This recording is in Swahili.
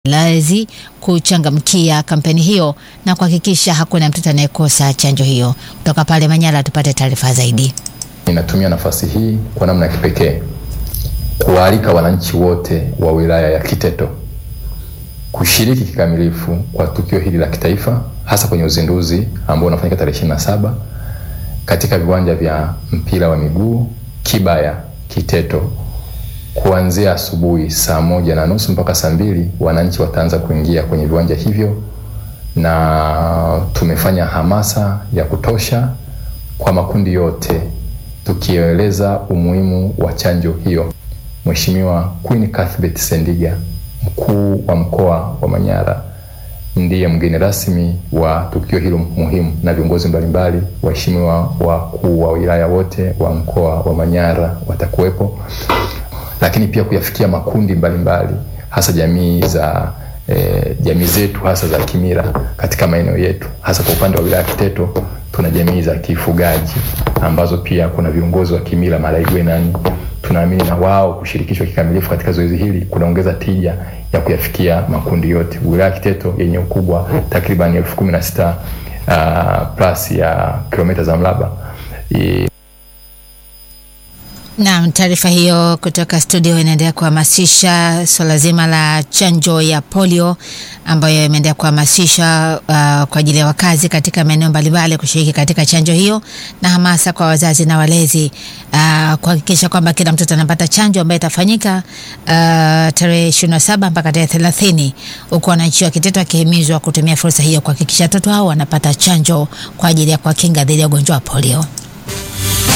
walezi kuchangamkia kampeni hiyo na kuhakikisha hakuna mtoto anayekosa chanjo hiyo. Kutoka pale Manyara tupate taarifa zaidi. Ninatumia nafasi hii kwa namna ya kipekee kuwaalika wananchi wote wa wilaya ya Kiteto kushiriki kikamilifu kwa tukio hili la kitaifa, hasa kwenye uzinduzi ambao unafanyika tarehe ishirini na saba katika viwanja vya mpira wa miguu Kibaya Kiteto kuanzia asubuhi saa moja na nusu mpaka saa mbili wananchi wataanza kuingia kwenye viwanja hivyo, na tumefanya hamasa ya kutosha kwa makundi yote tukieleza umuhimu wa chanjo hiyo. Mheshimiwa Queen Cuthbert Sendiga, mkuu wa mkoa wa Manyara, ndiye mgeni rasmi wa tukio hilo muhimu, na viongozi mbalimbali, waheshimiwa wakuu wa wilaya wote wa mkoa wa Manyara watakuwepo lakini pia kuyafikia makundi mbalimbali mbali, hasa jamii za eh, jamii zetu hasa za kimila katika maeneo yetu, hasa kwa upande wa wilaya Kiteto tuna jamii za kifugaji ambazo pia kuna viongozi wa kimila Malaigwenani. Tunaamini na wao kushirikishwa kikamilifu katika zoezi hili kunaongeza tija ya kuyafikia makundi yote. Wilaya Kiteto yenye ukubwa takriban elfu kumi na sita uh, plus ya kilomita za mraba e, Naam, taarifa hiyo kutoka studio inaendelea kuhamasisha swala zima la chanjo ya polio ambayo imeendelea kuhamasisha uh, kwa ajili ya wakazi katika maeneo mbalimbali kushiriki katika chanjo hiyo na hamasa kwa wazazi na walezi uh, kuhakikisha kwamba kila mtoto anapata chanjo ambayo itafanyika uh, tarehe 27 mpaka tarehe 30, huku wananchi wa Kiteto wakihimizwa kutumia fursa hiyo kuhakikisha watoto hao wanapata chanjo kwa ajili ya kuwakinga dhidi ya ugonjwa wa polio.